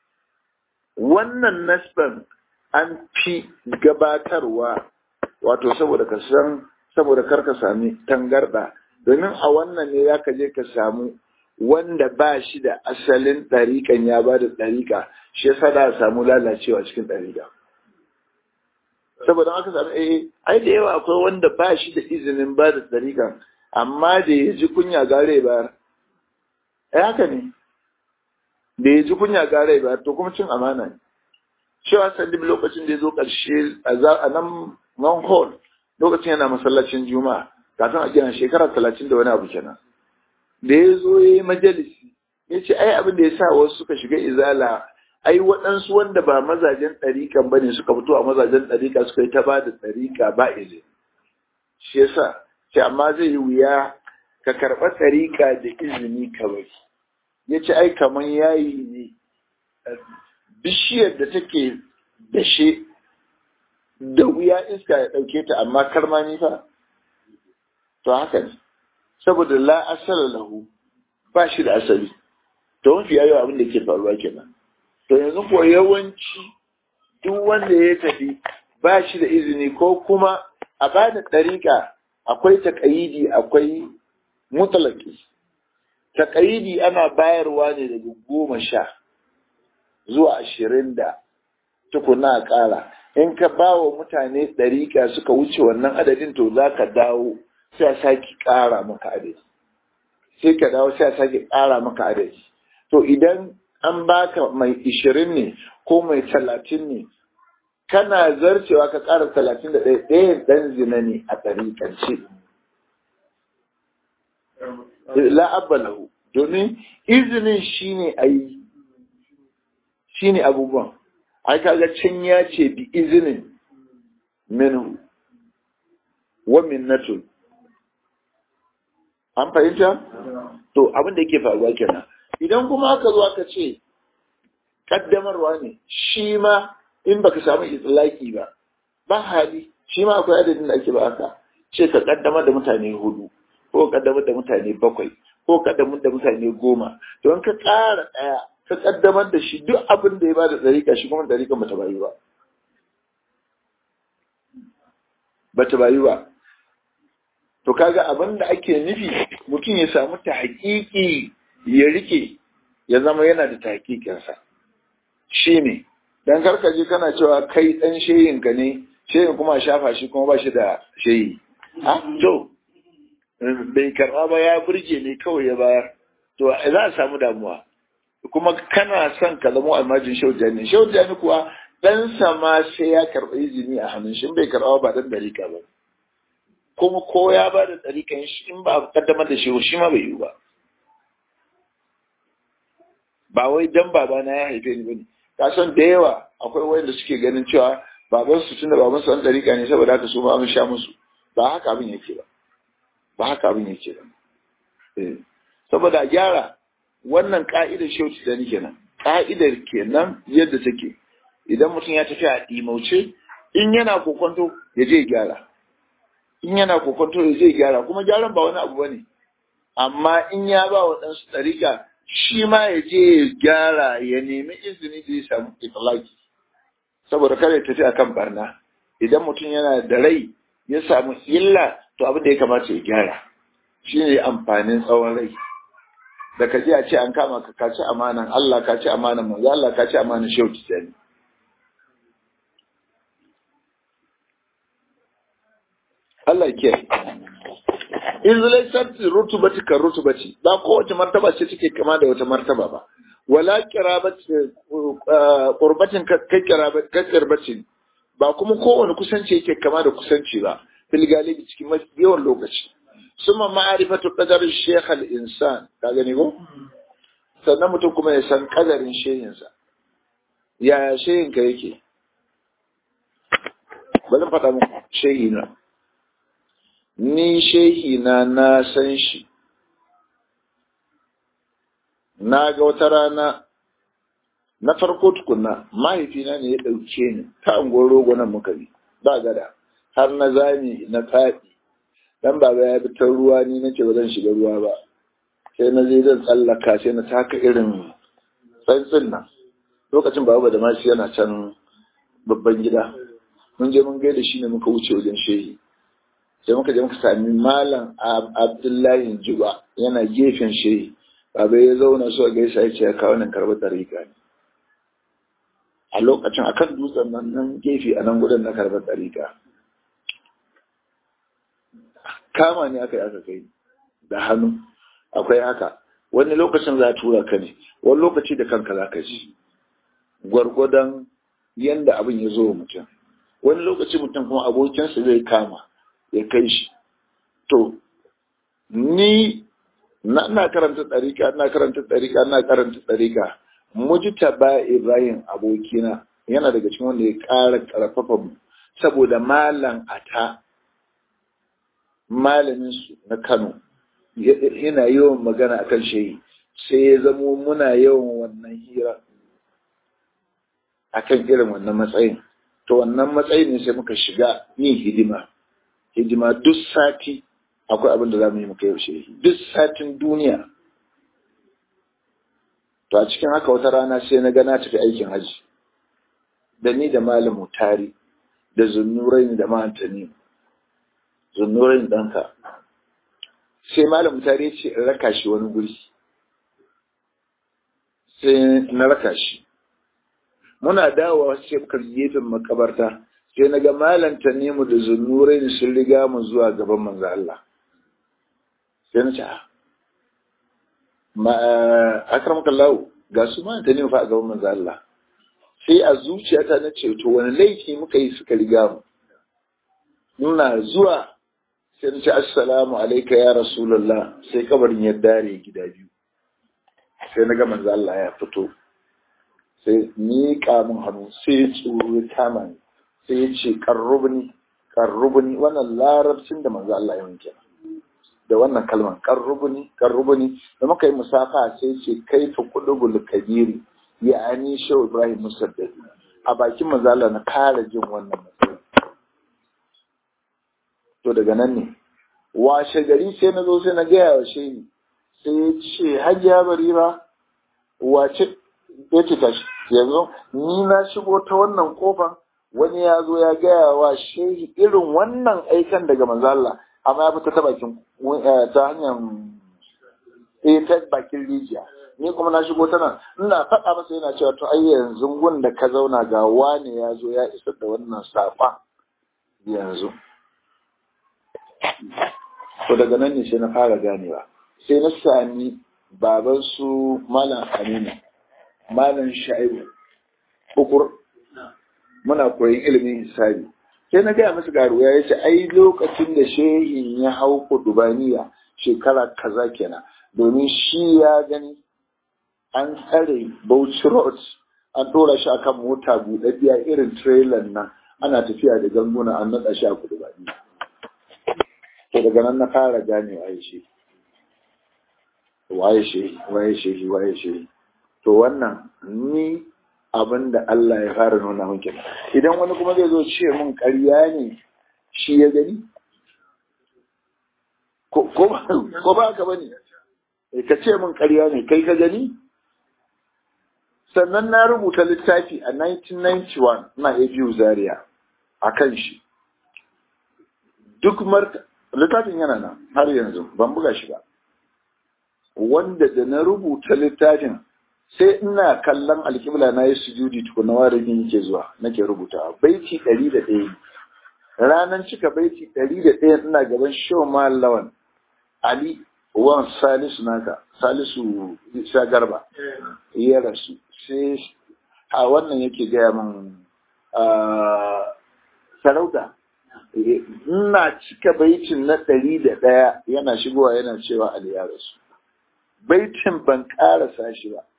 wannan nasban an fi gabatarwa wato saboda ka san saboda kar ka sami tangarda domin a wannan ne zaka je ka samu wanda ba shi da asalin ɗariƙan ya ba da ɗariƙa shi yasa da samu lalacewa cikin ɗariƙa saboda aka samu eh ai da yawa akwai wanda ba shi da izinin ba da ɗariƙan amma da ya ji kunya gare ba ai haka ne da ya ji kunya gare ba to kuma cin amana ne cewa sandib lokacin da ya zo ƙarshe a nan non hall lokacin yana masallacin juma'a kafin a gina shekara talatin da wani abu kenan da ya zo ya yi majalisi ya ce ai abin da ya sa wasu suka shiga izala ai waɗansu wanda ba mazajen ɗariƙan ba ne suka fito a mazajen ɗariƙa suka yi ta ba da ɗariƙa ba izini shi yasa ce amma zai yi wuya ka karɓa ɗariƙa da izini kawai ya ce ai kamar yayi ne bishiyar da take dashe da wuya iska ya ɗauke ta amma karmami fa to haka ne saboda la asala lahu ba shi da asali to mafi yayo abin da ke faruwa kenan to yanzu ko yawanci duk wanda ya tafi ba shi da izini ko kuma a bada ɗariƙa akwai taƙayidi akwai mutalaki taƙayidi ana bayarwa ne daga goma sha zuwa ashirin da tukuna a ƙara in ka ba wa mutane ɗariƙa suka wuce wannan adadin to za ka dawo sai a sake ƙara maka adadi sai ka dawo sai a sake ƙara maka adadi to idan an baka mai ishirin ne ko mai talatin ne kana zarcewa ka ƙara talatin da ɗaya ɗaya ɗan zina ne a ɗariƙance la'abba lahu domin izinin shine a yi shine abubuwan ai kaga can ya ce bi izinin minhu wa minnatun an fahimta to abin da yake faruwa kenan idan kuma aka zo aka ce kaddamarwa ne shi ma in baka samu itlaki ba ba hali shi ma akwai adadin da ake ba haka ce ka kaddamar da mutane hudu ko kaddamar da mutane bakwai ko kaddamar da mutane goma to in ka ƙara ɗaya ka kaddamar da shi duk abin da ya ba da tsarika shi kuma tsarika bata bayu ba bata bayu ba to kaga abin da ake nufi mutum ya samu ta hakiki ya rike ya zama yana da ta hakikinsa shi ne dan karkaje kana cewa kai dan sheyinka ne sheyin kuma shafa shi kuma ba shi da sheyi ha to bai karba ba ya burge ne kawai ya bayar to za a samu damuwa kuma kana son ka zama almajin shaujani shaujani kuwa ɗansa ma sai ya karɓi izini a hannun shi bai karɓa ba dan ɗarika ba kuma ko ya ba da ɗarikan shi in ba a kaddamar da shi shi ma bai yi ba ba wai dan babana ya haife ni bane ka san da yawa akwai wanda suke ganin cewa baban su tunda baban su an ɗarika ne saboda haka su ma an sha musu ba haka abin yake ba ba haka abin yake ba saboda gyara wannan ka'idar shauci da kenan ka'idar kenan yadda take idan mutum ya tafi a ɗimauce in yana kokonto ya je gyara in yana kokonto ya je gyara kuma gyaran ba wani abu bane amma in ya ba wa ɗansu ɗarika shi ma ya je ya gyara ya nemi izini da ya samu italaki saboda kada ya tafi akan barna idan mutum yana da rai ya samu illa to abin da ya kamata ya gyara shi ne amfanin tsawon rai da ka je a ce an kama ka kaci amanan Allah ka ci amanan manzo Allah ka ci amanan shehu tijani Allah ke in zalai sarti rutubati kan rutubati ba kowace martaba ce take kama da wata martaba ba wala kirabati qurbatin kai kirabati ba kuma kowane kusanci yake kama da kusanci ba fil galibi cikin yawan lokaci suma ma'arifatu qadar shaykh al insan ka gani ko sannan mutum kuma ya san kadarin shehinsa yaya shehin ka yake bari faɗa muku shehi na ni shehi na na san shi na ga wata rana na farko tukunna mahaifina ne ya ɗauke ni ta angon rogo nan muka bi ba gada har na zami na faɗi dan baba ya bi ta ruwa ni nace ba zan shiga ruwa ba sai na je zan tsallaka sai na taka irin tsantsin nan lokacin baba da mashi yana can babban gida mun je mun gaida shi ne muka wuce wajen shehi sai muka je muka sami malam abdullahi juba yana gefen shehi baba ya zauna so gaisa ya ce ya kawo nan karɓar ɗariƙa ne a lokacin akan dutsen nan nan gefe a nan gudun na karɓar ɗariƙa kama ne aka yi aka kai da hannu akwai haka wani lokacin za a tura ka ne wani lokaci da kanka za ka ji gwargwadon yanda abin ya zo mutum wani lokaci mutum kuma abokinsa zai kama ya kai shi to ni na ina karanta ɗarika ina karanta ɗarika ina karanta ɗarika mujita ba ibrahim abokina yana daga cikin wanda ya ƙara ƙarfafa mu saboda malam ata malamin su na kano yana yawan magana akan shehi sai ya zamo muna yawan wannan hira akan irin wannan matsayin to wannan matsayin ne sai muka shiga yin hidima hidima duk sati akwai abin da za mu yi muka yaushe duk satin duniya to a cikin haka wata rana sai na ga na tafi aikin haji da ni da malamu tari da zunnurai da ma'antani zunnurai ɗanka sai malamu tari ya ce in raka shi wani guri sai na raka shi muna dawowa sai muka gefen makabarta sai na ga malanta ne mu da zunnurai sun riga mu zuwa gaban manzo Allah sai na ce ma akramaka Allah ga su ma ta ne fa a gaban manzo Allah sai a zuciyata na ce to wani laifi muka yi suka riga mu nuna zuwa sai na ce assalamu alayka ya rasulullah sai kabarin ya dare gida biyu sai na ga manzo Allah ya fito sai ni kamun hannu sai tsoro ya kama ni sai ya ce karrubni karrubni wannan larabcin da manzo Allah ya wanke da wannan kalman karrubni karrubni da muka yi musafa sai ce kai fa kudubul kabiri ya ani shehu ibrahim musaddad a bakin manzo Allah na kara jin wannan matsayi to daga nan ne washe gari sai na zo sai na gaya wa shehi sai ya ce hajiya barira wace ya ce tashi yanzu ni na shigo ta wannan kofan wani ya zo ya gaya wa shehi irin wannan aikan daga manzo Allah amma ya fita ta bakin ta hanyar eh ta bakin rijiya ni kuma na shigo ta nan ina faɗa masa yana cewa to ai yanzu gun da ka zauna ga wani ya zo ya isar da wannan saƙon yanzu to daga nan ne sai na fara ganewa sai na sami baban su malam aminu malam sha'ibu ukur muna koyin ilimin hisabi sai na gaya musu garuwa ya ce ai lokacin da shehin ya hau kudubaniya shekara kaza kenan domin shi ya gani an tsare Bauchi Road an ɗora shi akan mota buɗaɗɗiya irin trailer nan ana tafiya da ganguna an naɗa shi a kudubaniya to daga nan na fara gane waye shi waye shi waye shi waye shi to wannan ni abin da Allah ya fara nuna min kenan idan wani kuma zai zo ce min ƙarya ne shi ya gani ko ba ka bane ka ce min ƙarya ne kai ka gani sannan na rubuta littafi a 1991 na ABU Zaria a kan shi duk marta littafin yana nan har yanzu ban buga shi ba wanda da na rubuta littafin sai ina kallon alkibla na yi sujudi tukuna warin yake zuwa nake rubuta baiti ɗari da ɗaya ranar cika baiti ɗari da ɗaya ina gaban shoma lawan ali wan salisu naka salisu isa garba ya rasu sai a wannan yake gaya min sarauta ina cika baitin na ɗari da ɗaya yana shigowa yana cewa ali ya rasu baitin ban ƙarasa shi ba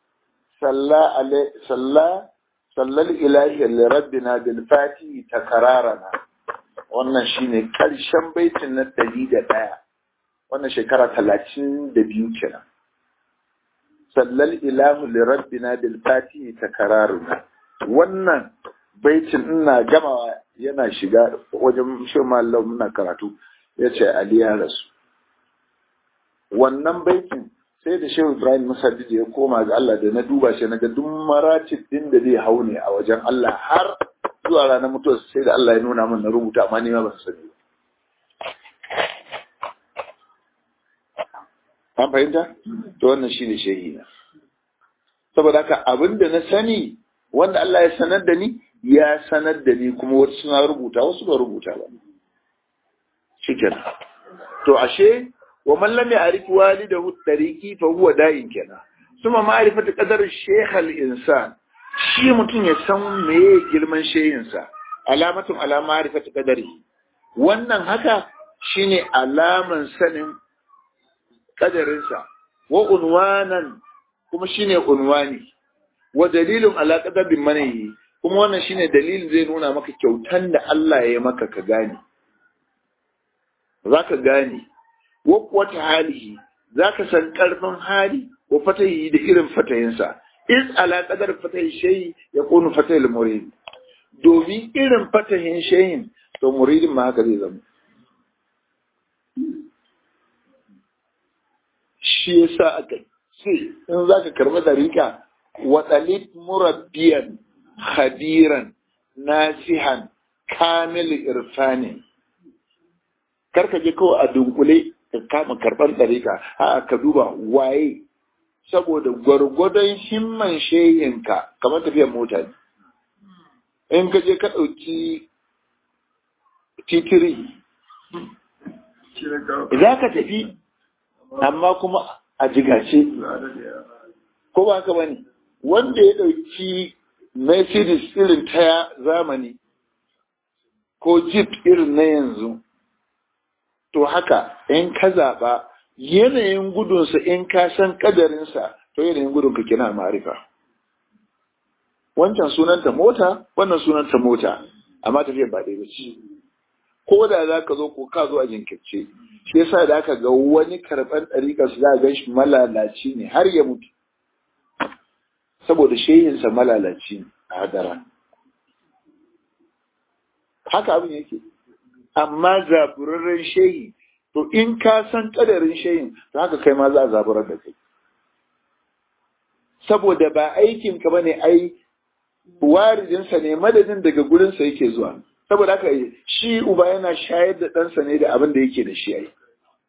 salla sallal ilahi li rabbina bil fatihi takararana wannan shine karshen baitin na ɗari da ɗaya wannan shekara talatin da biyu kenan sallal ilahu li rabbina bil fatihi takararana wannan baitin ina gamawa yana shiga wajen shi mallam muna karatu ya ce ali ya rasu wannan baitin sai da shehu ibrahim musaddid ya koma ga Allah da na duba shi naga duk maratib din da zai hau ne a wajen Allah har zuwa ranar mutuwa sai da Allah ya nuna min na rubuta amma ni ma ban sani an fahimta to wannan shine shehi na saboda haka abin da na sani wanda Allah ya sanar da ni ya sanar da ni kuma wasu suna rubuta wasu ba rubuta ba shikenan to ashe ومن لم يعرف والده الطريقي فهو داين kenan suma ma'rifatu qadar shaykh al-insan shi mutum ya san meye girman shehinsa alamatun ala ma'rifatu qadari wannan haka shine alaman sanin kadarinsa wa unwanan kuma shine unwani wa dalilun ala qadarin manayi kuma wannan shine dalilin zai nuna maka kyautan da Allah ya maka ka gane zaka gane wa wata halihi za ka san ƙarfin hali wa fatahi da irin fatayinsa is ala qadar fatahi shay ya kunu fatahil murid domin irin fatahin shayin to muridin ma haka zai zama shi yasa aka ce in za ka karɓi dariƙa wa ɗalib murabbiyan khadiran nasihan kamil irfanin karka je kawai a dunkule ka kama karɓar ɗarika a ka duba waye saboda gwargwadon himman shehinka kamar tafiyar mota ne in ka je ka ɗauki titiri za ka tafi amma kuma a jigace ko ba ka bane wanda ya ɗauki mercedes irin ta zamani ko jeep irin na yanzu to haka in ka zaɓa yanayin gudunsa in ka san ƙadarinsa to yanayin gudunka kina ma'arifa wancan sunanta mota wannan sunanta mota amma tafiyar ba ɗaya ce ko da za ka zo ko ka zo a jinkirce shi yasa da aka ga wani karɓar ɗariƙar su za a gan shi malalaci ne har ya mutu saboda shehinsa malalaci a hadara haka abin yake amma zaburarren shehi to in ka san kadarin shehin to haka kai ma za a zaburar da kai saboda ba aikin ka bane ai waridinsa ne madadin daga gurinsa yake zuwa saboda haka shi uba yana shayar da ɗansa ne da abin da yake da shi ai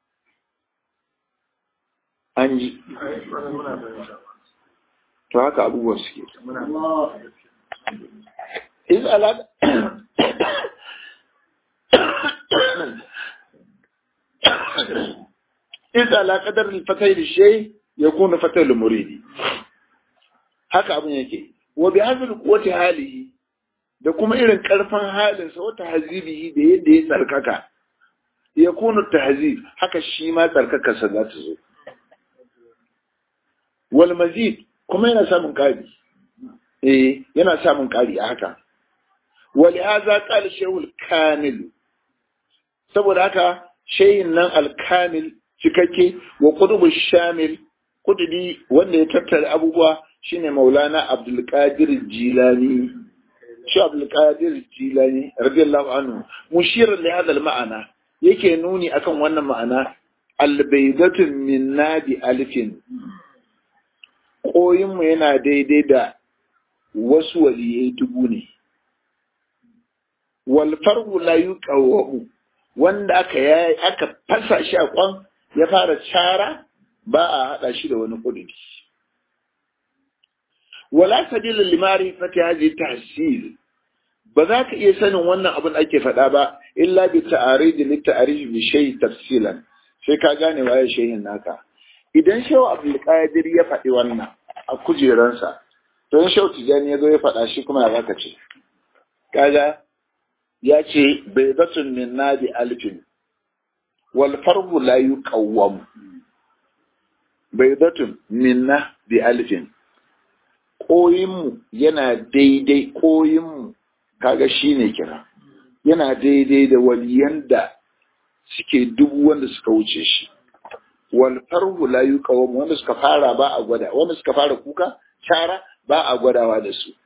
an ji to haka abubuwan suke iz ala إذ على قدر الفتح للشيء يكون فتح المريد haka abin yake wa bi hadhihi quwwati halihi da kuma irin karfin halinsa wata hazibihi da yadda ya tsarkaka ya kunu tahzib haka shi ma tsarkakarsa za ta zo wal mazid kuma yana samun ƙari eh yana samun ƙari a haka wal hadha qala shaykhul kamil saboda haka shehin nan al-kamil cikakke wa qutub shamil kududi wanda ya tattara abubuwa shine maulana abdul qadir jilani shi abdul qadir jilani radiyallahu anhu mushir li hadha al-ma'ana yake nuni akan wannan ma'ana albaidatun min nadi alfin koyinmu yana daidai da wasu waliyai dubu ne wal farhu la yuqawwu wanda aka yayi aka fasa shi a kwan ya fara cara ba a hada shi da wani kudiri wala sabila limari fati hadhihi tahsil ba za ka iya sanin wannan abin ake faɗa ba illa bi ta'aridi li ta'arij bi shay tafsilan sai ka gane waye shehin naka idan shehu abdul qadir ya faɗi wannan a kujeransa to in shehu tijani ya zo ya faɗa shi kuma ya zaka ce kaga ya ce baydatun min nadi alfin wal farhu la yuqawwam baydatun minna bi alfin koyinmu yana daidai koyinmu kaga shi ne kira yana daidai da waliyan da suke dubu wanda suka wuce shi wal farhu la yuqawm wanda suka fara ba a gwada wanda suka fara kuka cara ba a gwadawa da su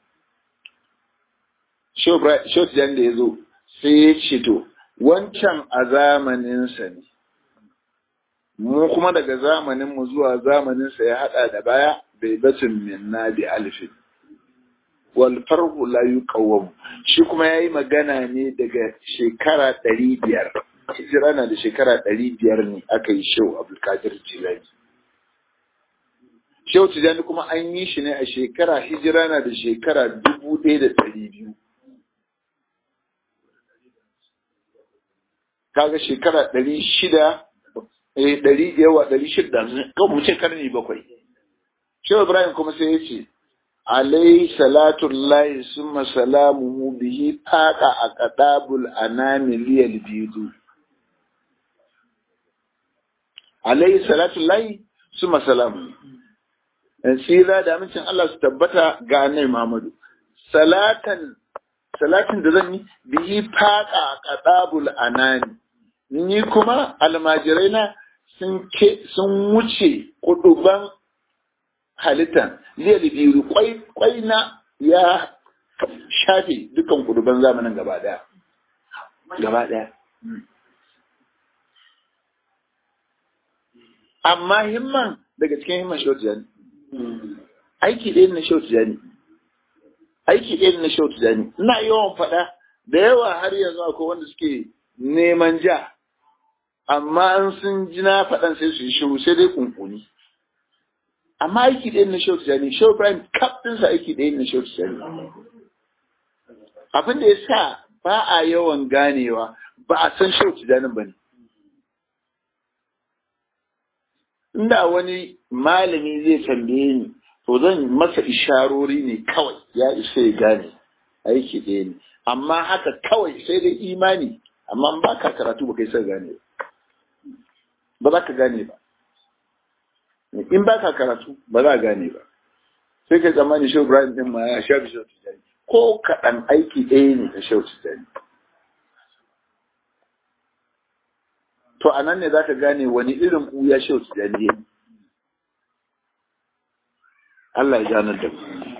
Shot Jan da ya zo sai ya ce to wancan a zamaninsa ne mu kuma daga zamaninmu zuwa zamaninsa ya hada da baya bai batun minna bi alfin wal farhu la yuqawwam shi kuma yayi magana ne daga shekara ɗari biyar hijira na da shekara ɗari biyar ne aka yi shehu abdulkadir jilani shehu tijani kuma an yi shi ne a shekara hijira na da shekara dubu ɗaya da ɗari biyu kaga shekara ɗari shida ɗari yawa ɗari shida kan mu ce karni bakwai shehu ibrahim kuma sai ya ce عليه صلاة الله ثم سلامه به فاق أقطاب الأنام لي البيض عليه صلاة الله ثم سلامه sira da amincin Allah su tabbata ga annabi Muhammadu salatan salatin da zan yi bihi faqa qadabul anani ni kuma almajirai na sun ke sun wuce kuduban halittan liyar biyu kwai na ya shafe dukan kuduban zamanin gaba daya gaba daya amma himman daga cikin himman shautu jani aiki ɗaya na shautu jani aiki ɗaya na shautu jani ina yawan faɗa da yawa har yanzu akwai wanda suke neman ja amma an sun ji na faɗan sai su yi shiru sai dai kunkuni amma aiki ɗaya na Shehu Tijjani, Shehu Ibrahim kaf ɗinsa aiki ɗaya na Shehu Tijjani. Abin da ya sa ba a yawan ganewa ba a san Shehu Tijjani ba ne. Inda wani malami zai tambaye ni, to zan masa isharori ne kawai ya isa ya gane aiki ɗaya ne. Amma haka kawai sai dai imani, amma ba ka karatu ba kai sai gane ba. Ba za ka gane ba. in ba ka karatu ba za a gane ba sai ka tsammani shehu ibrahim din ma ya sha shehu tijani ko kaɗan aiki ɗaya ne da shehu tijani to a nan ne za ka gane wani irin ɓuya shehu tijani ne Allah ya ganar da mu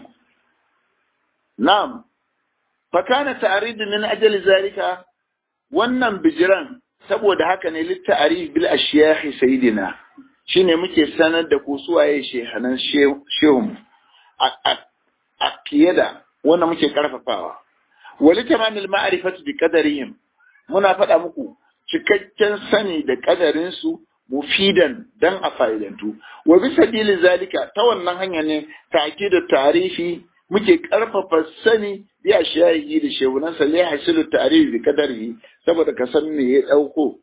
na'am fakana ta'arid min ajali zalika wannan bijiran saboda haka ne litta'arif bil ashiyahi sayyidina shine muke sanar da ku suwaye shehanan shehun a fiye da wanda muke karfafawa wali tamamil ma'rifatu bi qadarihim muna faɗa muku cikakken sani da kadarin su mufidan dan a fa'idantu wa bi sabili zalika ta wannan hanya ne da tarifi muke karfafa sani bi ashiyahi da shehunan sa lai hasilu tarifi bi qadarihi saboda ka san me ya dauko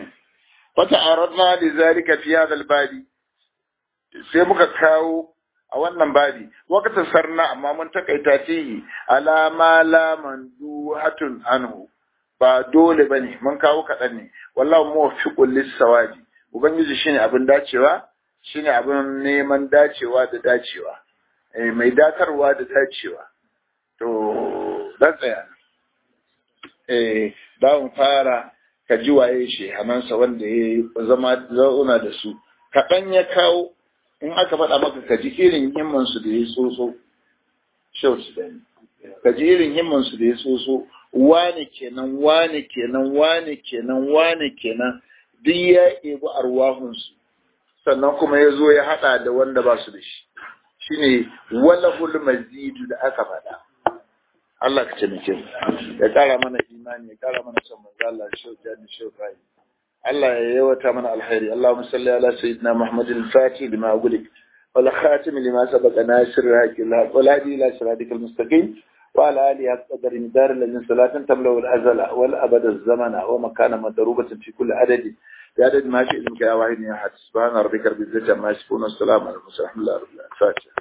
فتعرضنا لذلك في هذا الباب sai muka kawo a wannan babi waqta sarna amma mun takaita fihi ala ma la manduhatun anhu ba dole bane mun kawo kaɗan ne wallahu muwaffiqul lis-sawabi ubangiji shine abin dacewa shine abin neman dacewa da dacewa eh mai datarwa da dacewa to dan tsaya eh dawon fara ka ji waye shi hamansa wanda ya zama zauna da su kaɗan ya kawo in aka faɗa maka ka ji irin himmansu da ya tsotso shau su da ka ji irin himmansu da ya tsotso wane kenan wane kenan wane kenan wane kenan duk ya ebi arwahunsu sannan kuma ya zo ya haɗa da wanda ba su da shi shine walahul mazidu da aka faɗa Allah ka taimake mu ya ƙara mana imani ya ƙara mana son manzo Allah shau jani shau bai Allah ya yawata mana alkhairi Allahumma salli ala sayyidina Muhammadin al-Fatih lima ughliq wal khatim lima sabaqa nasir al-haqq wal hadi ila siratikal mustaqim وعلى آله قدر مدار الذين صلاة تملأ الأزل والأبد الزمن ومكان مضروبة في كل عدد بعدد ما شئت منك يا واحد يا أحد سبحان ربك رب العزة عما يصفون والسلام على المرسلين الحمد لله رب العالمين